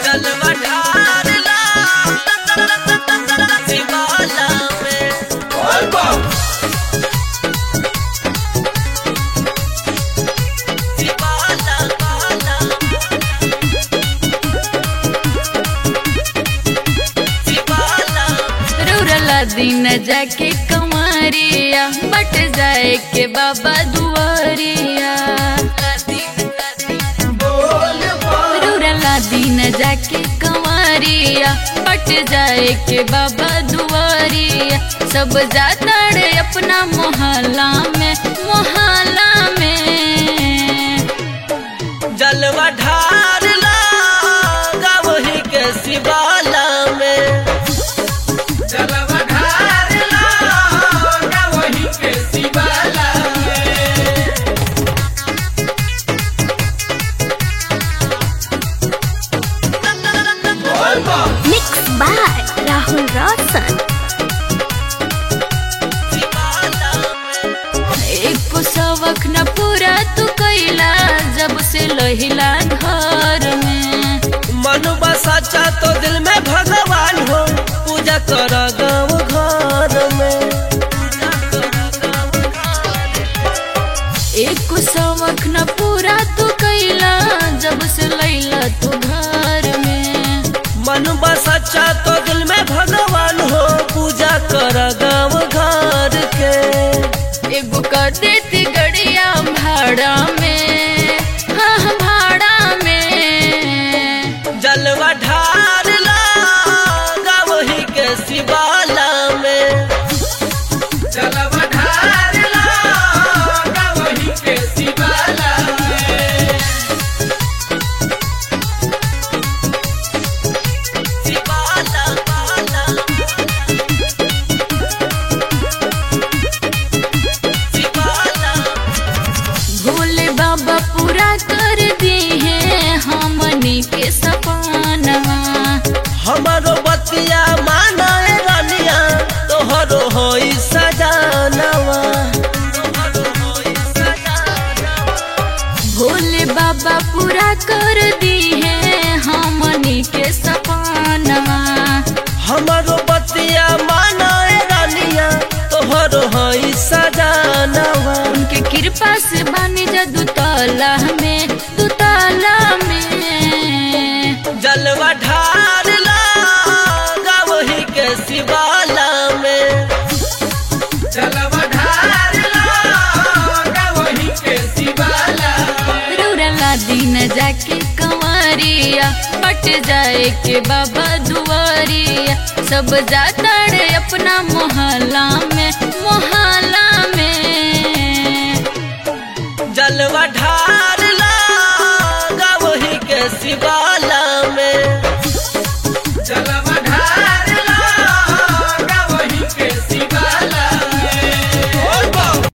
जलवा ढारला शिवाला में शिवाला बाला शिवाला रुरला दिन जाके कमारिया बट जाए के बाबा दुआरिया रुरला दिन जाके कमारिया बट जाए के बाबा दुआरिया सब जाता रे अपना मोहल्ला में मोहल्ला में जलवा ढारला गावही के शिवाला में जलवा ढारला गावही के शिवाला में बोल बा Mixed by Rahul Roshan. शिवाला में एक सबक न पूरा तू कैला जब से लहिला घर में मनुबा सच्चा तो दिल में भगवान हो पूजा कर गाँव घर में एक सबक न पूरा तू कैला जब से लैला तू घर में मनुबा सच्चा तो दिल में भगवान हो पूजा कर गाँव घर के एगो कर देती गड़िया भाड़ा में हाँ भाड़ा में जलवा ढारला गावही के शिवाला में जलवा ढारला गावही के शिवाला में शिवाला बाला शिवाला भोले बाबा पूरा कर दी है हमनी के सपनवा हमारो बतिया माना ए रानिया तोहरो होई सजानवा भोले बाबा पूरा कर दी है हमनी के सपनवा हमारो बतिया माना ए रानिया तोहरो होई सजानवा उनके कृपा से बनी जा दुतला में दुतला में जलवा ढारला गावही के शिवाला में जलवा ढारला गावही के शिवाला में रौरला दिन जाके कंवरिया पट जाए के बाबा दुआरिया सब जाता रे अपना मोहल्ला में मोहल्ला